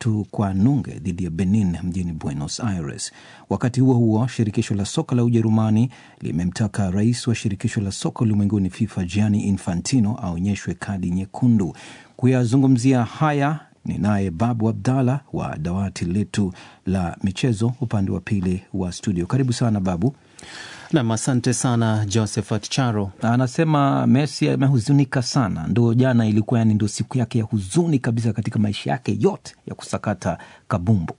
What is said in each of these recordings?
tatu kwa nunge dhidi ya Benin mjini Buenos Aires. Wakati huo huo, shirikisho la soka la Ujerumani limemtaka rais wa shirikisho la soka ulimwenguni FIFA Gianni Infantino aonyeshwe kadi nyekundu. Kuyazungumzia haya ni naye Babu Abdallah wa dawati letu la michezo upande wa pili wa studio. Karibu sana Babu. Nam, asante sana Josephat Charo. Anasema Messi amehuzunika sana, ndo jana ilikuwa yani ndo siku yake ya huzuni kabisa katika maisha yake yote ya kusakata kabumbu.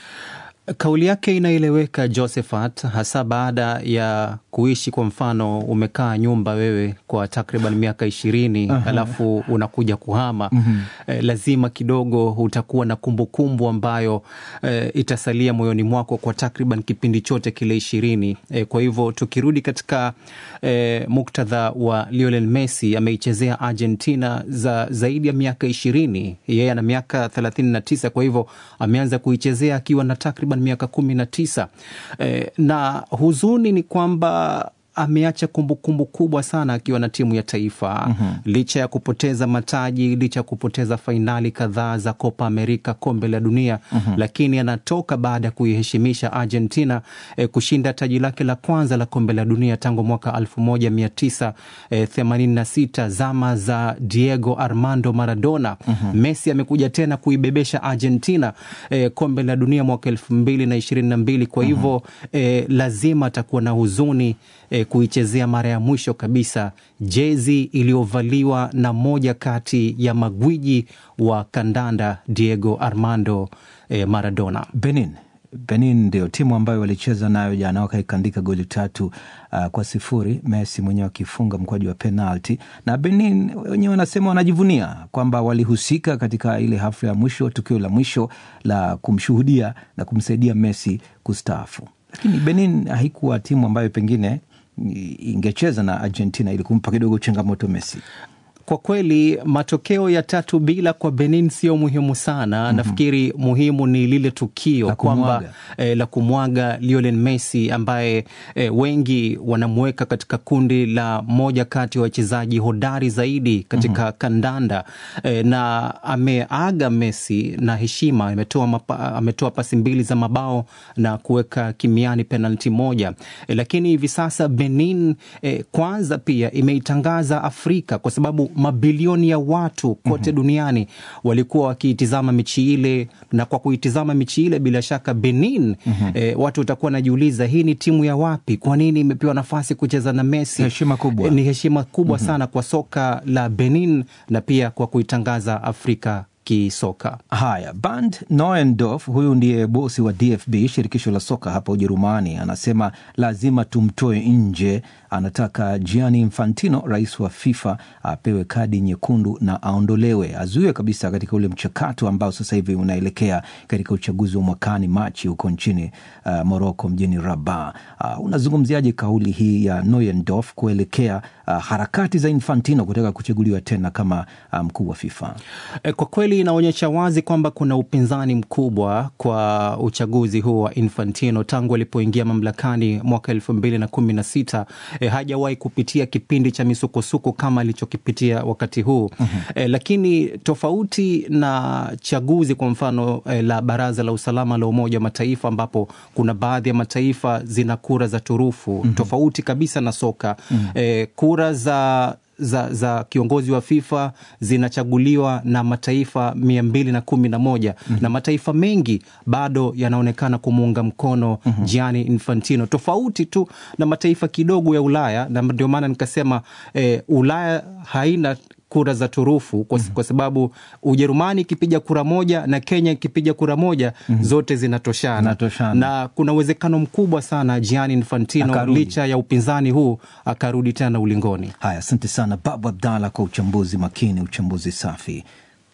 Kauli yake inaeleweka Josephat, hasa baada ya kuishi kwa mfano, umekaa nyumba wewe kwa takriban miaka ishirini alafu unakuja kuhama mm-hmm. Eh, lazima kidogo utakuwa na kumbukumbu kumbu ambayo eh, itasalia moyoni mwako kwa takriban kipindi chote kile ishirini. Eh, kwa hivyo tukirudi katika eh, muktadha wa Lionel Messi, ameichezea Argentina za zaidi ya miaka ishirini. Yeye ana miaka thelathini na tisa, kwa hivyo ameanza kuichezea akiwa na takriban miaka kumi na tisa. Eh, na huzuni ni kwamba ameacha kumbukumbu kubwa sana akiwa na timu ya taifa mm-hmm. licha ya kupoteza mataji, licha ya kupoteza fainali kadhaa za Copa America, kombe la dunia mm-hmm. lakini anatoka baada ya kuiheshimisha Argentina eh, kushinda taji lake la kwanza la kombe la dunia tangu mwaka elfu moja mia tisa themanini na sita zama za Diego Armando Maradona mm-hmm. Messi amekuja tena kuibebesha Argentina eh, kombe la dunia mwaka elfu mbili na ishirini na mbili kwa hivyo mm-hmm. eh, lazima atakuwa na huzuni eh, kuichezea mara ya mwisho kabisa jezi iliyovaliwa na moja kati ya magwiji wa kandanda Diego Armando eh, Maradona. Benin Benin ndio timu ambayo walicheza nayo jana wakaikandika goli tatu uh, kwa sifuri, Messi mwenyewe akifunga mkwaju wa penalti, na Benin wenyewe wanasema wanajivunia kwamba walihusika katika ile hafla ya mwisho, tukio la mwisho la kumshuhudia na kumsaidia Messi kustaafu. Lakini Benin haikuwa timu ambayo pengine ingecheza na Argentina ili kumpa kidogo changamoto Messi. Kwa kweli matokeo ya tatu bila kwa Benin sio muhimu sana. mm-hmm. Nafikiri muhimu ni lile tukio kwamba eh, la kumwaga Lionel Messi ambaye eh, wengi wanamweka katika kundi la moja kati ya wachezaji hodari zaidi katika mm-hmm. kandanda eh, na ameaga Messi na heshima. Ametoa, mapa, ametoa pasi mbili za mabao na kuweka kimiani penalti moja eh, lakini hivi sasa Benin eh, kwanza pia imeitangaza Afrika kwa sababu mabilioni ya watu kote mm-hmm. duniani walikuwa wakiitizama michi ile, na kwa kuitizama michi ile bila shaka Benin mm-hmm. eh, watu watakuwa najiuliza hii ni timu ya wapi? Kwa nini imepewa nafasi kucheza na Messi? Heshima kubwa. Eh, ni heshima kubwa mm-hmm. sana kwa soka la Benin na pia kwa kuitangaza Afrika kisoka. Haya, Bernd Neuendorf, huyu ndiye bosi wa DFB, shirikisho la soka hapa Ujerumani, anasema lazima tumtoe nje. Anataka Gianni Infantino, rais wa FIFA, apewe kadi nyekundu na aondolewe, azuiwe kabisa katika ule mchakato ambao sasa hivi unaelekea katika uchaguzi wa mwakani Machi huko nchini uh, Moroko, mjini Rabat. Uh, unazungumziaje kauli hii ya Neuendorf kuelekea uh, harakati za Infantino kutaka kuchaguliwa tena kama mkuu um, wa FIFA? E, kwa kweli inaonyesha wazi kwamba kuna upinzani mkubwa kwa uchaguzi huu wa Infantino tangu alipoingia mamlakani mwaka elfu mbili na kumi na sita. E, hajawahi kupitia kipindi cha misukosuko kama alichokipitia wakati huu mm-hmm. E, lakini tofauti na chaguzi kwa mfano e, la Baraza la Usalama la Umoja wa Mataifa ambapo kuna baadhi ya mataifa zina kura za turufu mm-hmm. tofauti kabisa na soka mm-hmm. E, kura za za, za kiongozi wa FIFA zinachaguliwa na mataifa mia mbili na kumi na moja mm -hmm. na mataifa mengi bado yanaonekana kumuunga mkono mm -hmm. Gianni Infantino, tofauti tu na mataifa kidogo ya Ulaya, na ndio maana nikasema eh, Ulaya haina kura za turufu kwa, mm-hmm. kwa sababu Ujerumani ikipiga kura moja na Kenya ikipiga kura moja mm-hmm. zote zinatoshana. Zinatoshana. na kuna uwezekano mkubwa sana Gianni Infantino Akarudi. licha ya upinzani huu akarudi tena ulingoni. Haya, asante sana Babu Abdalla kwa uchambuzi makini, uchambuzi safi.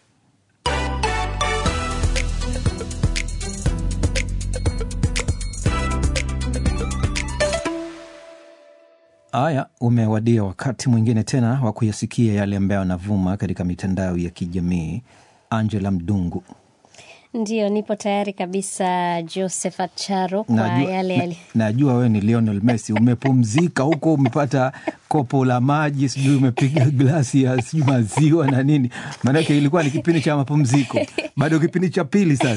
Haya, umewadia wakati mwingine tena wa kuyasikia yale ambayo yanavuma katika mitandao ya kijamii. Angela Mdungu. Ndiyo, nipo tayari kabisa Josephat Charo kwa Najua, yale na, yale. najua wewe ni Lionel Messi, umepumzika huko, umepata kopo la maji, sijui umepiga glasi ya sijui maziwa na nini, maanake ilikuwa ni kipindi cha mapumziko, bado kipindi cha pili sasa.